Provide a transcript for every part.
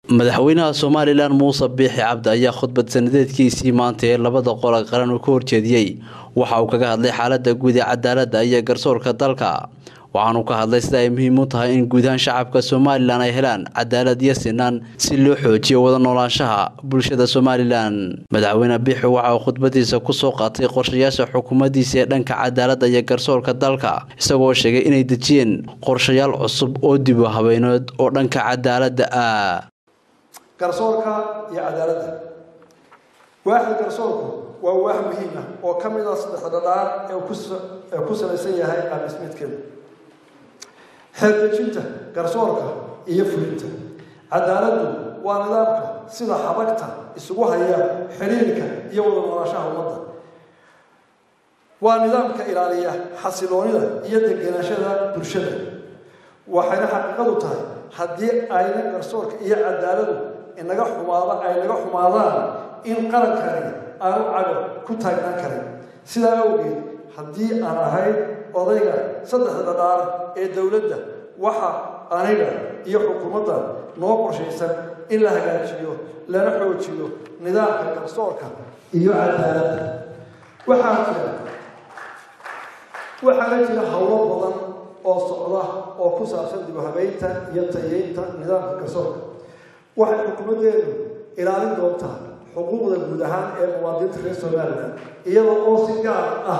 madaxweynaha somalilan muuse biixi cabdi ayaa khudbad sanadeedkiisii maanta ee labada qole qaran uu ka horjeediyey waxa uu kaga hadlay xaalada guud ee cadaaladda iyo garsoorka dalka waxaanuu ka hadlay sida ay muhiim u tahay in guudahaan shacabka somalilan ay helaan cadaalad iyo sinaan si loo xoojiyo wada noolaanshaha bulshada somalilan madaxweyne biixi waxa uu khudbadiisa kusoo qaatay qorshayaasha xukuumaddiisa ee dhanka cadaaladda iyo garsoorka dalka isagoo sheegay inay dejiyeen qorshayaal cusub oo dib u habeynood oo dhanka cadaaladda ah garsoorka iyo cadaaladda waaxda garsoorku waa waax muhiim ah oo ka mid ah saddexda dhadhaar ee ku salaysan yahay qaabdhismeedkeeda xeerdejinta garsoorka iyo fulinta cadaaladdu waa nidaamka sida xabagta isugu haya xidhiirka iyo wada noolaashaha ummadda waa nidaamka ilaaliya xasiloonida iyo degenaashada bulshada waxayna xaqiiqadu tahay haddii ayna garsoorka iyo cadaaladu inaga xumaado ay naga xumaadaan in qarankani aanu cago ku taagnaan karin sidaa awgeed haddii aan ahayd odayga saddexda dhadhaar ee dowladda waxa aniga iyo xukuumadda noo qorshaysan in la hagaajiyo lana xoojiyo nidaamka garsoorka iyo cadaaladda waxaa jira waxaana jira howlo badan oo socda oo ku saabsan dib u habeynta iyo tayeynta nidaamka garsoorka waxay xukuumaddeedu ilaalin doontaa xuquuqda guud ahaan ee muwaadiniinta reer somalilan iyadoo oo si gaar ah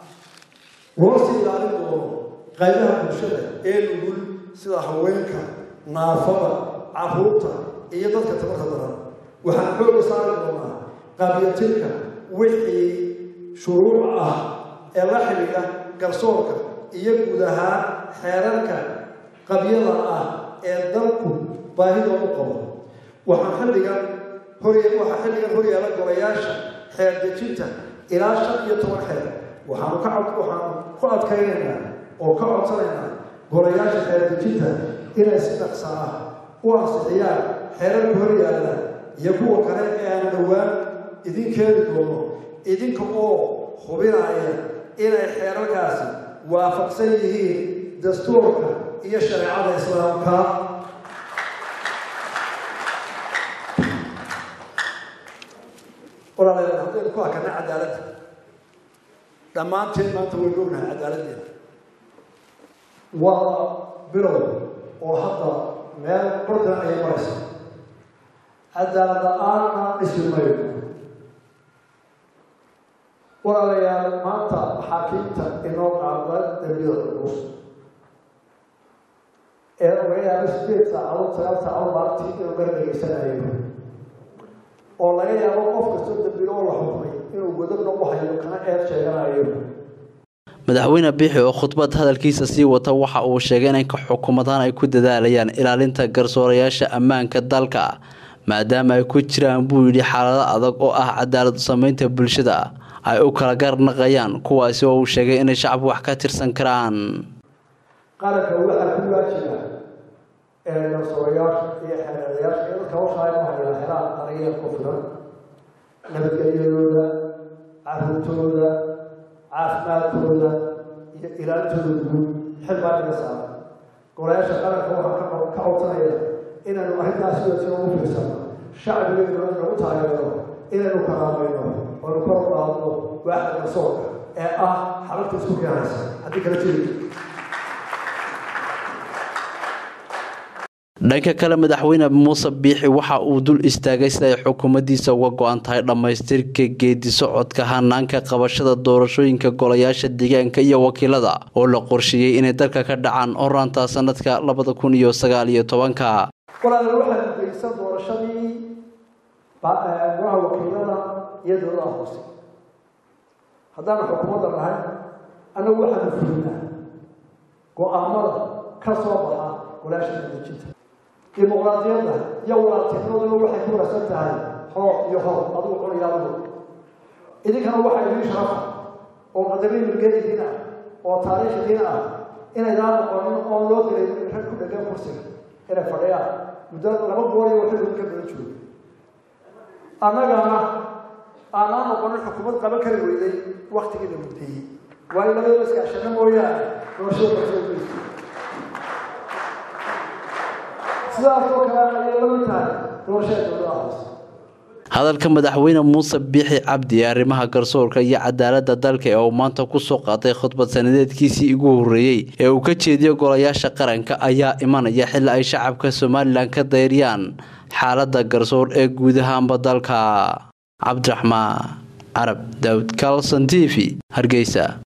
loo sii ilaalin doono qaybaha bulshada ee nugul sida haweenka naafada caruurta iyo dadka tabarta daran waxaan xooga saari doonaa qaabiyatilka wixii shuruuc ah ee la xidhiidha garsoorka iyo guud ahaan xeerarka qabyada ah ee dalku baahidoo u qabo waxaan xilligan waxaa xilligan horyaala golayaasha xeer dejinta ilaa shan iyo toban xeer waxaanu ka waxaanu ku adkaynaynaa oo ka codsanaynaa golayaasha xeer dejinta inay si dhaqsa ah u ansixiyaan xeerarka horyaala iyo kuwa kale ee aan dhowaan idin keeni doono idinka oo hubinaya inay xeerarkaasi waafaqsan yihiin dastuurka iyo shareecada islaamka walaalayaal haddaynu ku hakana cadaaladda dhammaanteen maanta waynu ognahay cadaaladdeeda waa bilow oo hadda meel bardan ayay maraysa cadaalad la-aanna dhisi mayno walaalayaal maanta maxaakiimta inoo qaada dambiyada culus ee laga yaabo sideed saacadood sagaal saacadood maalintii inuu gar dhegaysanayo oo laga yaabo qof kastoo dambiilo oo la xukumay inuu godobna u hayo kana eed sheeganayo madaxweyne biixi oo khudbad hadalkiisa sii wata waxa uu sheegay in xukuumadaan ay ku dadaalayaan ilaalinta garsoorayaasha ammaanka dalka maadaama ay ku jiraan buu yidhi xaalado adag oo ah cadaalad sameynta bulshada ay u kala garnaqayaan kuwaasi oo uu sheegay inay shacabku wax ka tirsan karaan qaranka waxaa ku waajiba ee garsoorayaasha iyo xeeladayaasha iyo dadka hawshaayahaya helaan daryeel ku filan nabadgelyadooda caruurtooda caafimaadkooda iyo ilaalintooda guud xil baa inaga saaran golayaasha qaranka waxaa ka ka codsanaya inaynu arrintaas sidoo ugu fiirsano shacbigeenu inagu taageero inaynu karaamayno oonu kor u qaadno waaxda garsoorka ee ah xabagta isku keenaysa haddii kala jiri dhanka kale madaxweyne muuse biixi waxa uu dul istaagay sida ay xukuumaddiisa uga go-an tahay dhammaystirka geedi socodka hanaanka qabashada doorashooyinka golayaasha deegaanka iyo wakiilada oo la qorsheeyey inay dalka ka dhacaan horaanta sanadka labada kun iyo sagaal iyo tobanka walaala waxaa gudaysan doorashadii golaha wakiilada iyo dowladaha hoose haddaanu xukuumadda nahay annagu waxaanu fulinaa go-aamada ka soo baxa golayaasha dejinta dimuqraadiyadda iyo walaaltinimaduna waxay ku wanaagsan tahay hoob iyo hoob adigu cunaya adigu idinkana waxaa idiin sharafa oo qadarin milgeedidiin ah oo taariikhdiin ah inaydaan noqonin oon loo diray rag ku dhegan kursiga inay fadhiyaan muddo laba bool iyo waxay ka badan jooga annagana aanaan noqonin xukuumad qaban kari weyday waktigii la muddeeyey waayo labadaba iskaashana mooyaane doorashada bartoomaysa sidaas oo kale ayay la mid tahay doorashada dowladaha hoose hadalka madaxweyne muuse biixi cabdi ee arrimaha garsoorka iyo cadaaladda dalka ee uu maanta kusoo qaatay khudbad sanadeedkiisii ugu horreeyey ee uu ka jeediyo golayaasha qaranka ayaa imanaya xilli ay shacabka somalilan ka dayriyaan xaaladda garsoor ee guud ahaanba dalka cabdiraxmaan carab daawud kalson t v hargeysa